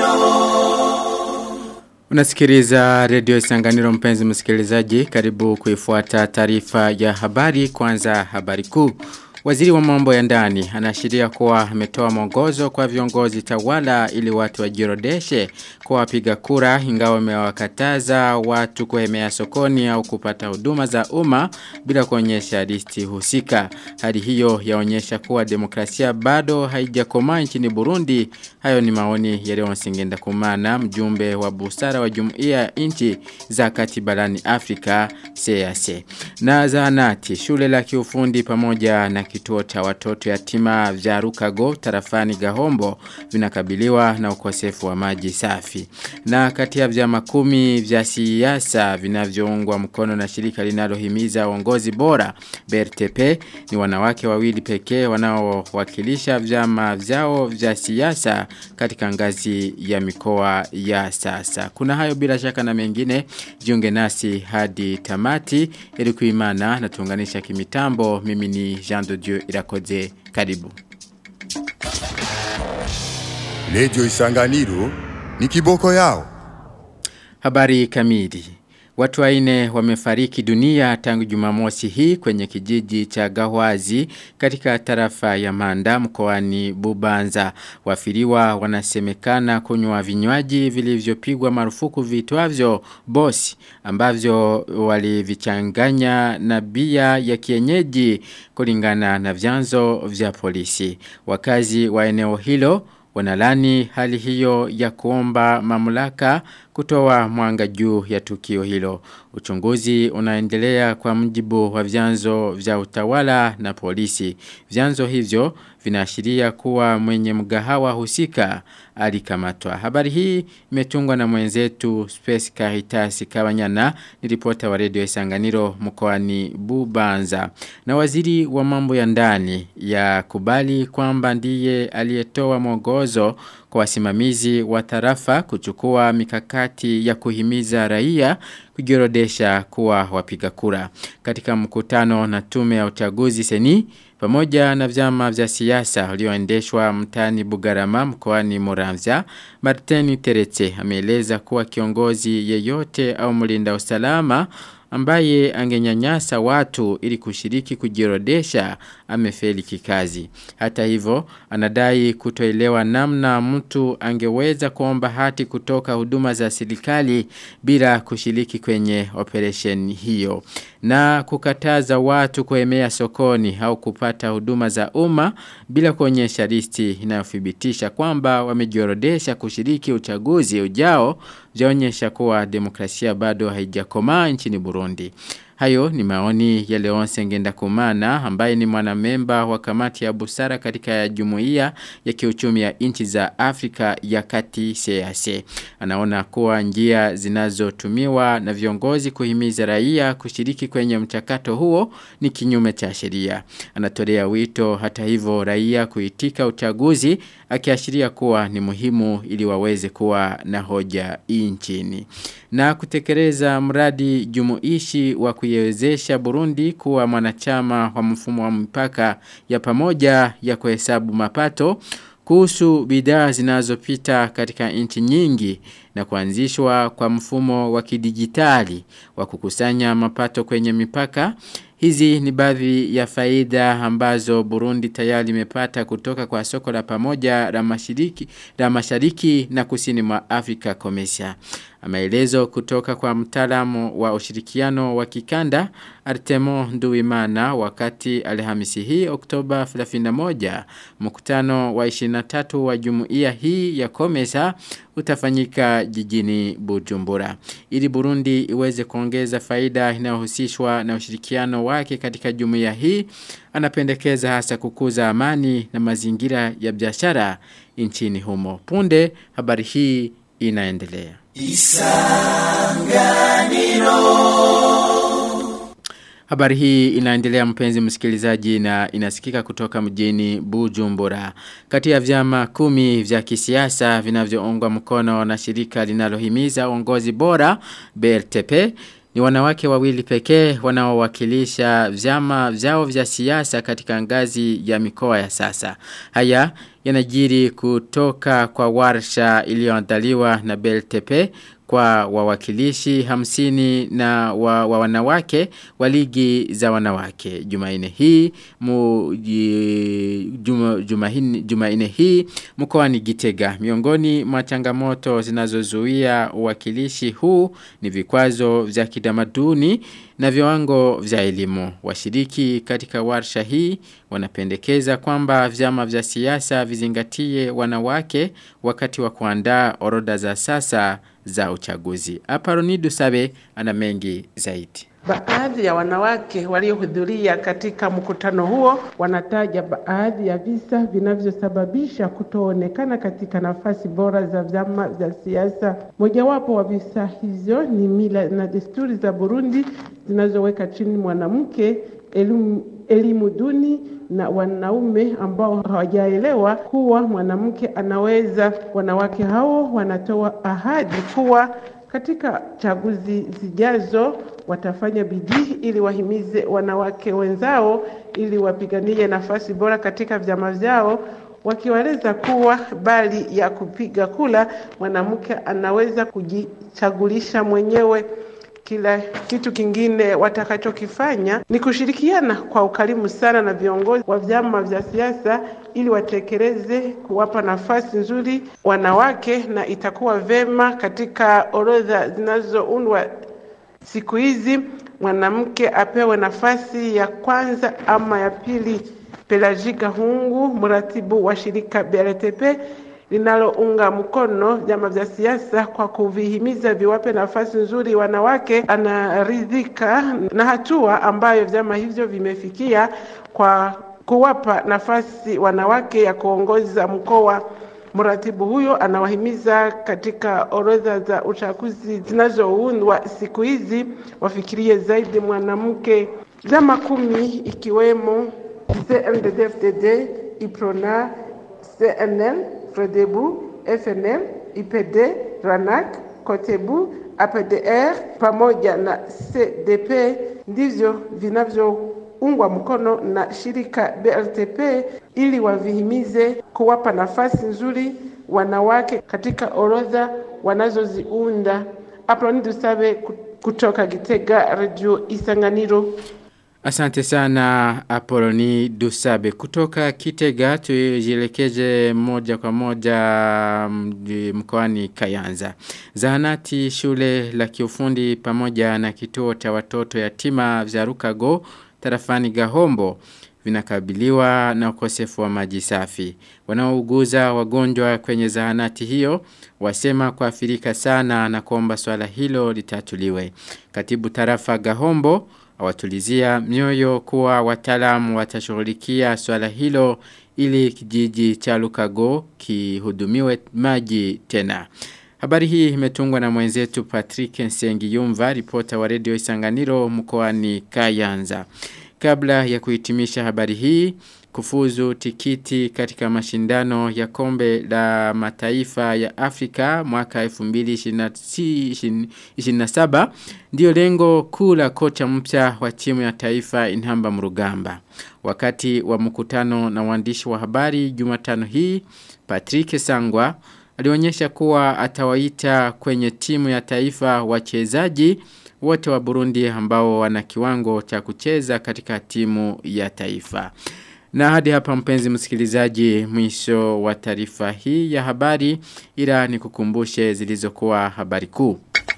Unasikiliza redio Isanganiro mpenzi msikilizaji karibu kuifuata taarifa ya habari kwanza habari kuu. Waziri wa mambo ya ndani anaashiria kuwa ametoa mwongozo kwa viongozi tawala ili watu wajirodeshe kwa wapiga kura ingawa amewakataza watu kuhemea sokoni au kupata huduma za umma bila kuonyesha listi husika. Hali hiyo yaonyesha kuwa demokrasia bado haijakomaa nchini Burundi. Hayo ni maoni ya Leon Singenda Kumana, mjumbe wa busara wa Jumuiya ya nchi za kati barani Afrika CAC. Na zahanati shule la kiufundi pamoja na kituo cha watoto yatima vya Rukago tarafani Gahombo vinakabiliwa na ukosefu wa maji safi. Na kati ya vyama kumi vya siasa vinavyoungwa mkono na shirika linalohimiza uongozi bora BRTP ni wanawake wawili pekee wanaowakilisha vyama vyao vya siasa katika ngazi ya mikoa ya sasa. Kuna hayo bila shaka na mengine jiunge nasi hadi tamati ili kuimana na tuunganisha kimitambo mimi ni Jean de Dieu irakoze karibu. Lejo Isanganiro ni kiboko yao. Habari kamili. Watu waine wamefariki dunia tangu jumamosi hii kwenye kijiji cha Gahwazi katika tarafa ya Manda mkoani Bubanza. Wafiriwa wanasemekana kunywa vinywaji vilivyopigwa marufuku vitwavyo bosi ambavyo walivichanganya na bia ya kienyeji kulingana na vyanzo vya polisi. Wakazi wa eneo hilo wanalani hali hiyo ya kuomba mamlaka kutoa mwanga juu ya tukio hilo. Uchunguzi unaendelea kwa mjibu wa vyanzo vya utawala na polisi. Vyanzo hivyo vinaashiria kuwa mwenye mgahawa husika alikamatwa. Habari hii imetungwa na mwenzetu Space Caritas Kabanyana ni ripota wa redio Isanganiro mkoani Bubanza. Na waziri wa mambo ya ndani ya kubali kwamba ndiye aliyetoa mwongozo kwa wasimamizi wa tarafa kuchukua mikakati ya kuhimiza raia kujiorodesha kuwa wapiga kura. Katika mkutano na tume ya uchaguzi seni pamoja na vyama vya siasa ulioendeshwa mtani Bugarama mkoani Muramvya, Martin Teretse ameeleza kuwa kiongozi yeyote au mlinda usalama ambaye angenyanyasa watu ili kushiriki kujiorodesha amefeli kikazi. Hata hivyo, anadai kutoelewa namna mtu angeweza kuomba hati kutoka huduma za serikali bila kushiriki kwenye operation hiyo. Na kukataza watu kuemea sokoni au kupata huduma za umma bila kuonyesha listi inayothibitisha kwamba wamejiorodesha kushiriki uchaguzi ujao vyaonyesha kuwa demokrasia bado haijakomaa nchini Burundi. Hayo ni maoni ya Leonce Ngenda Kumana ambaye ni mwanamemba wa kamati ya busara katika jumuiya ya kiuchumi ya nchi za Afrika ya kati CAC. Anaona kuwa njia zinazotumiwa na viongozi kuhimiza raia kushiriki kwenye mchakato huo ni kinyume cha sheria. Anatolea wito hata hivyo raia kuitika uchaguzi akiashiria kuwa ni muhimu ili waweze kuwa na hoja nchini. Na kutekeleza mradi jumuishi wa kuiwezesha Burundi kuwa mwanachama wa mfumo wa mpaka ya pamoja ya kuhesabu mapato kuhusu bidhaa zinazopita katika nchi nyingi na kuanzishwa kwa mfumo wa kidijitali wa kukusanya mapato kwenye mipaka Hizi ni baadhi ya faida ambazo Burundi tayari imepata kutoka kwa soko la pamoja la mashariki, la mashariki na kusini mwa Afrika Komesia. Maelezo kutoka kwa mtaalamu wa ushirikiano wa kikanda Artemo Nduwimana wakati Alhamisi hii Oktoba 31 mkutano wa 23 wa jumuiya hii ya Komesa utafanyika jijini Bujumbura. Ili Burundi iweze kuongeza faida inayohusishwa na ushirikiano wake katika jumuiya hii, anapendekeza hasa kukuza amani na mazingira ya biashara nchini humo. Punde habari hii inaendelea. Habari hii inaendelea mpenzi msikilizaji na inasikika kutoka mjini Bujumbura. Kati ya vyama kumi vya kisiasa vinavyoungwa mkono na shirika linalohimiza uongozi bora BRTP ni wanawake wawili pekee wanaowakilisha vyama vyao vya siasa katika ngazi ya mikoa ya sasa. Haya yanajiri kutoka kwa warsha iliyoandaliwa na BLTP kwa wawakilishi hamsini na wa, wa wanawake wa ligi za wanawake. Jumaine hii mu, juma, jumahini, jumaine hii mkoani Gitega. Miongoni mwa changamoto zinazozuia uwakilishi huu ni vikwazo vya kitamaduni na viwango vya elimu. Washiriki katika warsha hii wanapendekeza kwamba vyama vya siasa vizingatie wanawake wakati wa kuandaa orodha za sasa za uchaguzi. Aparonidu Sabe ana mengi zaidi. Baadhi ya wanawake waliohudhuria katika mkutano huo wanataja baadhi ya visa vinavyosababisha kutoonekana katika nafasi bora za vyama vya siasa. Mojawapo wa visa hivyo ni mila na desturi za Burundi zinazoweka chini mwanamke, elimu, elimu duni na wanaume ambao hawajaelewa kuwa mwanamke anaweza. Wanawake hao wanatoa ahadi kuwa katika chaguzi zijazo watafanya bidii ili wahimize wanawake wenzao ili wapiganie nafasi bora katika vyama vyao wakiwaeleza kuwa bali ya kupiga kula mwanamke anaweza kujichagulisha mwenyewe kila kitu kingine watakachokifanya ni kushirikiana kwa ukarimu sana na viongozi wa vyama vya siasa ili watekeleze kuwapa nafasi nzuri wanawake, na itakuwa vema katika orodha zinazoundwa siku hizi mwanamke apewe nafasi ya kwanza ama ya pili. Pelagika Hungu, mratibu wa shirika BRTP linalounga mkono vyama vya siasa kwa kuvihimiza viwape nafasi nzuri wanawake, anaridhika na hatua ambayo vyama hivyo vimefikia kwa kuwapa nafasi wanawake ya kuongoza mkoa. Mratibu huyo anawahimiza katika orodha za uchaguzi zinazoundwa siku hizi wafikirie zaidi mwanamke. Vyama kumi ikiwemo CNDD-FDD, IPRONA, CNL, FREDEBU, FNL, IPD, RANAC, KOTEBU, APDR pamoja na CDP ndivyo vinavyoungwa mkono na shirika BLTP ili wavihimize kuwapa nafasi nzuri wanawake katika orodha wanazoziunda. Aproni Dusabe kutoka Gitega, Radio Isanganiro. Asante sana Apoloni Dusabe. Kutoka Kitega tujielekeje moja kwa moja mkoani Kayanza. Zahanati shule la kiufundi pamoja na kituo cha watoto yatima vya Rukago tarafani Gahombo vinakabiliwa na ukosefu wa maji safi. Wanaouguza wagonjwa kwenye zahanati hiyo wasema kuathirika sana na kuomba swala hilo litatuliwe. Katibu tarafa Gahombo awatulizia mioyo kuwa wataalamu watashughulikia swala hilo ili kijiji cha Lukago kihudumiwe maji tena. Habari hii imetungwa na mwenzetu Patrick Nsengiyumva, ripota wa redio Isanganiro mkoani Kayanza. Kabla ya kuhitimisha habari hii, kufuzu tikiti katika mashindano ya kombe la mataifa ya Afrika mwaka 2027 ndio lengo kuu la kocha mpya wa timu ya taifa Inhamba Mrugamba. Wakati wa mkutano na waandishi wa habari Jumatano hii, Patrick Sangwa alionyesha kuwa atawaita kwenye timu ya taifa wachezaji wote wa Burundi ambao wana kiwango cha kucheza katika timu ya taifa. Na hadi hapa mpenzi msikilizaji mwisho wa taarifa hii ya habari ila nikukumbushe zilizokuwa habari kuu.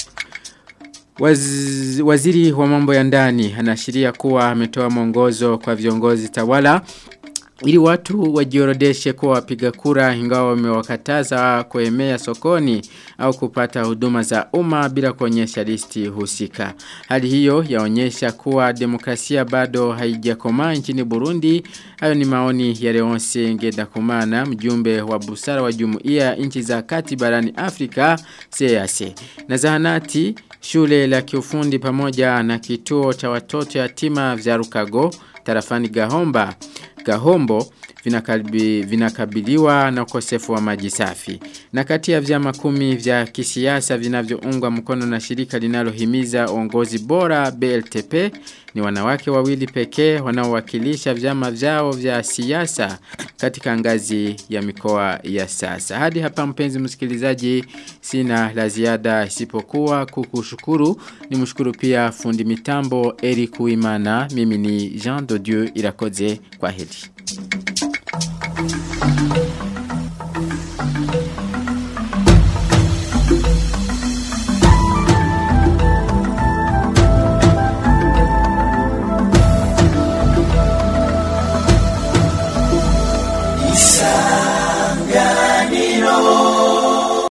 Waz, waziri wa mambo ya ndani anaashiria kuwa ametoa mwongozo kwa viongozi tawala ili watu wajiorodeshe kuwa wapiga kura ingawa wamewakataza kuemea sokoni au kupata huduma za umma bila kuonyesha listi husika. Hali hiyo yaonyesha kuwa demokrasia bado haijakomaa nchini Burundi. Hayo ni maoni ya Leonce Ngendakumana, mjumbe wa busara wa Jumuiya nchi za kati barani Afrika CAC. Na zahanati shule la kiufundi pamoja na kituo cha watoto yatima vya Rukago tarafani Gahomba Gahombo vinakaribi, vinakabiliwa na ukosefu wa maji safi. Na kati ya vyama kumi vya kisiasa vinavyoungwa mkono na shirika linalohimiza uongozi bora BLTP ni wanawake wawili pekee wanaowakilisha vyama vyao vya siasa katika ngazi ya mikoa ya sasa. Hadi hapa mpenzi msikilizaji sina la ziada isipokuwa kukushukuru. Ni mshukuru pia fundi mitambo Eric Uimana. Mimi ni Jean de Dieu Irakoze kwa heri.